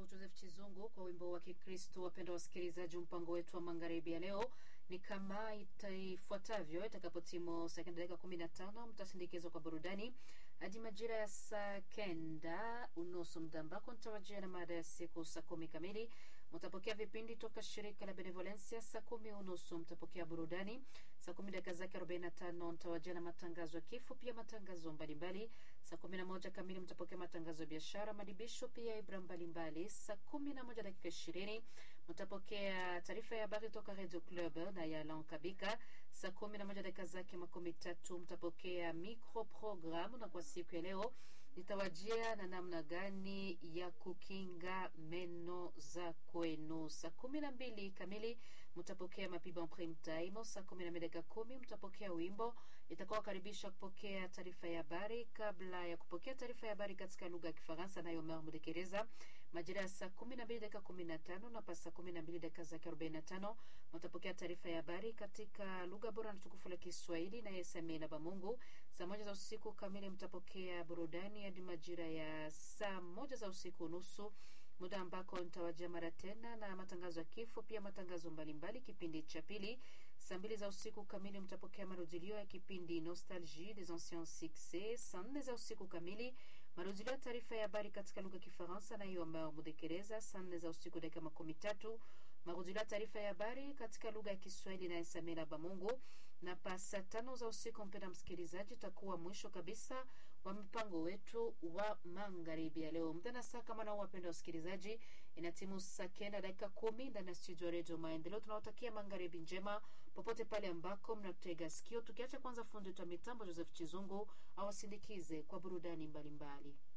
Joseph Chizungu kwa wimbo wa Kikristo. Wapenda wasikilizaji, mpango wetu wa magharibi ya leo ni kama itaifuatavyo. Itakapotimu sekunde dakika kumi na tano mtasindikizwa kwa burudani hadi majira ya saa kenda unusu, muda ambako nitawajia na mada ya siku. Saa kumi kamili mtapokea vipindi toka shirika la Benevolencia. Saa kumi unusu mtapokea burudani. Saa kumi dakika zake arobaini na tano mtawajia na matangazo ya kifo, pia matangazo mbalimbali. Saa kumi na moja kamili mtapokea matangazo ya biashara, madibisho, pia ibra mbalimbali. Saa kumi na moja dakika ishirini mtapokea taarifa ya habari toka Radio Club na ya Lankabika. Saa kumi na moja dakika zake makumi tatu mtapokea micro programu, na kwa siku ya leo nitawajia na namna gani ya kukinga meno za kwenu. Saa kumi na mbili kamili mtapokea mapiba prime time. Saa kumi na mbili dakika kumi mtapokea wimbo itakuwa karibisha kupokea taarifa ya habari. Kabla ya kupokea taarifa ya habari katika lugha ya Kifaransa nayo Omer Mudekereza, majira ya saa kumi na mbili dakika kumi na tano na pa saa kumi na mbili dakika zake arobaini na tano mtapokea taarifa ya habari katika lugha bora na tukufu la Kiswahili na Yesamina Bamungu. Saa moja za usiku kamili mtapokea burudani hadi majira ya saa moja za usiku nusu muda ambako nitawajia mara tena na matangazo ya kifo, pia matangazo mbalimbali. Kipindi cha pili saa mbili za usiku kamili mtapokea marudilio ya kipindi Nostalgie des anciens succès. Saa nne za usiku kamili marudilio ya taarifa ya habari katika lugha ya Kifaransa na hiyo ambayo Mudekereza. Saa nne za usiku dakika makumi tatu marudilio ya taarifa ya habari katika lugha ya Kiswahili na Samira Bamungu, na pa saa tano za usiku, mpenda msikilizaji, takuwa mwisho kabisa wa mpango wetu wa magharibi ya leo. Mtana saa kama nao, wapenda wasikilizaji, ina timu saa kenda dakika kumi ndani ya studio ya redio Maendeleo. Tunawatakia magharibi njema popote pale ambako mnatega sikio, tukiacha kwanza fundi wetu wa mitambo Joseph Chizungu awasindikize kwa burudani mbalimbali mbali.